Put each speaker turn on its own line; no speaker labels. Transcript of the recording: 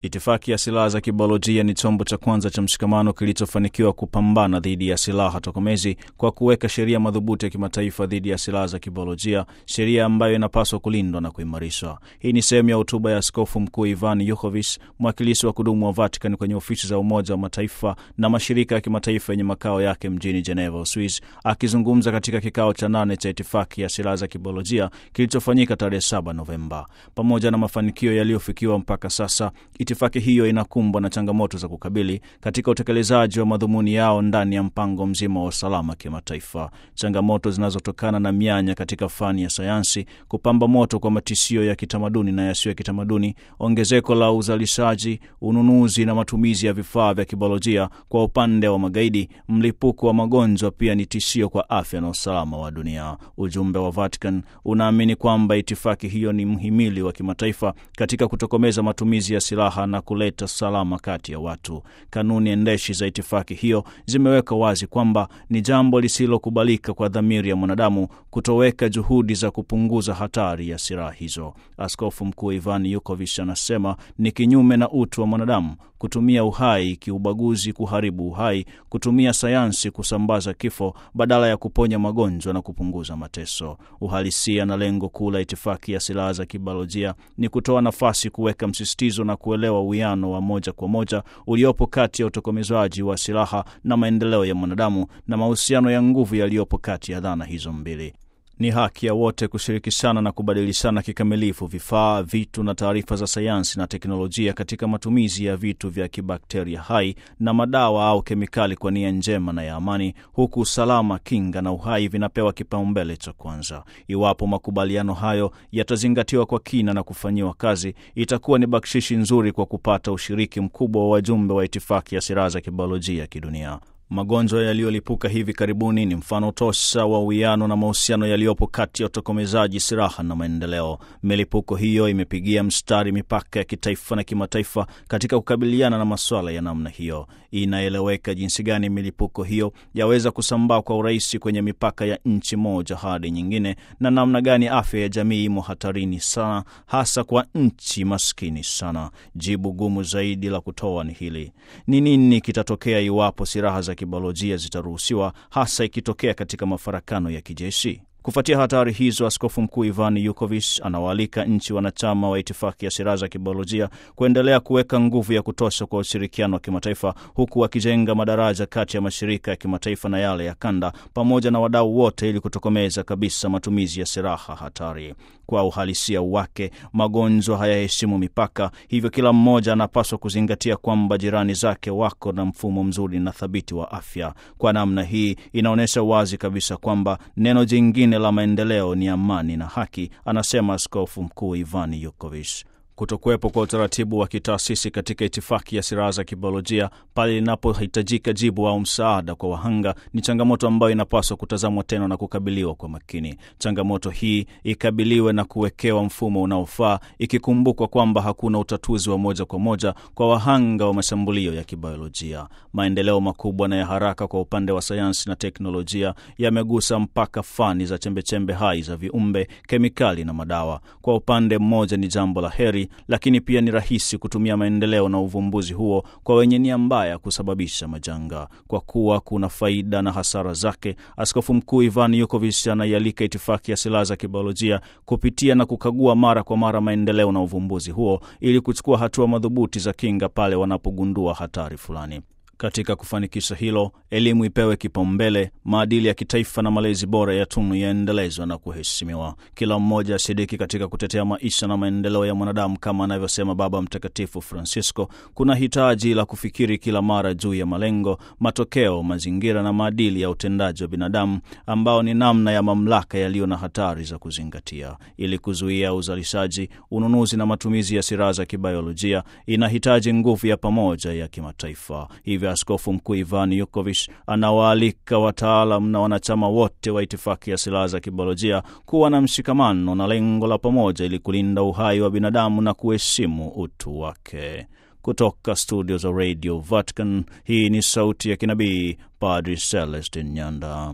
Itifaki ya silaha za kibiolojia ni chombo cha kwanza cha mshikamano kilichofanikiwa kupambana dhidi ya silaha tokomezi kwa kuweka sheria madhubuti ya kimataifa dhidi ya silaha za kibiolojia, sheria ambayo inapaswa kulindwa na kuimarishwa. Hii ni sehemu ya hotuba ya Askofu Mkuu Ivan Yukovic, mwakilishi wa kudumu wa Vatican kwenye ofisi za Umoja wa Mataifa na mashirika ya kimataifa yenye makao yake mjini Geneva, Uswis, akizungumza katika kikao cha nane cha itifaki ya silaha za kibiolojia kilichofanyika tarehe 7 Novemba. Pamoja na mafanikio yaliyofikiwa mpaka sasa, itifaki hiyo inakumbwa na changamoto za kukabili katika utekelezaji wa madhumuni yao ndani ya mpango mzima wa usalama kimataifa, changamoto zinazotokana na mianya katika fani ya sayansi, kupamba moto kwa matishio ya kitamaduni na yasiyo ya kitamaduni, ongezeko la uzalishaji, ununuzi na matumizi ya vifaa vya kibiolojia kwa upande wa magaidi, mlipuko wa magonjwa pia ni tishio kwa afya na usalama wa dunia. Ujumbe wa Vatican unaamini kwamba itifaki hiyo ni mhimili wa kimataifa katika kutokomeza matumizi ya silaha na kuleta salama kati ya watu. Kanuni endeshi za itifaki hiyo zimeweka wazi kwamba ni jambo lisilokubalika kwa dhamiri ya mwanadamu kutoweka juhudi za kupunguza hatari ya silaha hizo. Askofu Mkuu Ivan Yukovic anasema ni kinyume na utu wa mwanadamu kutumia uhai kiubaguzi kuharibu uhai, kutumia sayansi kusambaza kifo badala ya kuponya magonjwa na kupunguza mateso. Uhalisia na lengo kuu la itifaki ya silaha za kibiolojia ni kutoa nafasi, kuweka msisitizo na kuelewa uwiano wa moja kwa moja uliopo kati ya utokomezwaji wa silaha na maendeleo ya mwanadamu na mahusiano ya nguvu yaliyopo kati ya dhana hizo mbili. Ni haki ya wote kushirikishana na kubadilishana kikamilifu vifaa, vitu na taarifa za sayansi na teknolojia katika matumizi ya vitu vya kibakteria hai na madawa au kemikali kwa nia njema na ya amani, huku usalama, kinga na uhai vinapewa kipaumbele cha kwanza. Iwapo makubaliano hayo yatazingatiwa kwa kina na kufanyiwa kazi, itakuwa ni bakshishi nzuri kwa kupata ushiriki mkubwa wa wajumbe wa itifaki ya silaha za kibiolojia kidunia. Magonjwa yaliyolipuka hivi karibuni ni mfano tosha wa uwiano na mahusiano yaliyopo kati ya utokomezaji silaha na maendeleo. Milipuko hiyo imepigia mstari mipaka ya kitaifa na kimataifa katika kukabiliana na masuala ya namna hiyo. Inaeleweka jinsi gani milipuko hiyo yaweza kusambaa kwa urahisi kwenye mipaka ya nchi moja hadi nyingine, na namna gani afya ya jamii imo hatarini sana, hasa kwa nchi maskini sana. Jibu gumu zaidi la kutoa ni hili: ni nini kitatokea iwapo silaha za kibiolojia zitaruhusiwa, hasa ikitokea katika mafarakano ya kijeshi? Kufuatia hatari hizo, Askofu Mkuu Ivan Yukovic anawaalika nchi wanachama wa itifaki ya silaha za kibiolojia kuendelea kuweka nguvu ya kutosha kwa ushirikiano wa kimataifa, huku wakijenga madaraja kati ya mashirika ya kimataifa na yale ya kanda, pamoja na wadau wote, ili kutokomeza kabisa matumizi ya silaha hatari. Kwa uhalisia wake, magonjwa hayaheshimu mipaka, hivyo kila mmoja anapaswa kuzingatia kwamba jirani zake wako na mfumo mzuri na thabiti wa afya. Kwa namna hii, inaonyesha wazi kabisa kwamba neno jingine la maendeleo ni amani na haki, anasema Askofu Mkuu Ivan Yukovic. Kutokuwepo kwa utaratibu wa kitaasisi katika itifaki ya silaha za kibiolojia pale linapohitajika jibu au msaada kwa wahanga ni changamoto ambayo inapaswa kutazamwa tena na kukabiliwa kwa makini. Changamoto hii ikabiliwe na kuwekewa mfumo unaofaa, ikikumbukwa kwamba hakuna utatuzi wa moja kwa moja kwa wahanga wa mashambulio ya kibiolojia. Maendeleo makubwa na ya haraka kwa upande wa sayansi na teknolojia yamegusa mpaka fani za chembechembe hai za viumbe, kemikali na madawa. Kwa upande mmoja ni jambo la heri lakini pia ni rahisi kutumia maendeleo na uvumbuzi huo kwa wenye nia mbaya kusababisha majanga. Kwa kuwa kuna faida na hasara zake, Askofu Mkuu Ivan Yukovic anaialika itifaki ya silaha za kibiolojia kupitia na kukagua mara kwa mara maendeleo na uvumbuzi huo ili kuchukua hatua madhubuti za kinga pale wanapogundua hatari fulani. Katika kufanikisha hilo, elimu ipewe kipaumbele, maadili ya kitaifa na malezi bora ya tunu yaendelezwa na kuheshimiwa. Kila mmoja ashiriki katika kutetea maisha na maendeleo ya mwanadamu, kama anavyosema Baba Mtakatifu Francisco. Kuna hitaji la kufikiri kila mara juu ya malengo, matokeo, mazingira na maadili ya utendaji wa binadamu, ambao ni namna ya mamlaka yaliyo na hatari za kuzingatia. Ili kuzuia uzalishaji, ununuzi na matumizi ya silaha za kibiolojia, inahitaji nguvu ya pamoja ya kimataifa. Hivyo Askofu Mkuu Ivan Yukovic anawaalika wataalam na wanachama wote wa itifaki ya silaha za kibiolojia kuwa na mshikamano na lengo la pamoja ili kulinda uhai wa binadamu na kuheshimu utu wake. Kutoka studio za Radio Vatican, hii ni sauti ya kinabii, Padri Celestin Nyanda.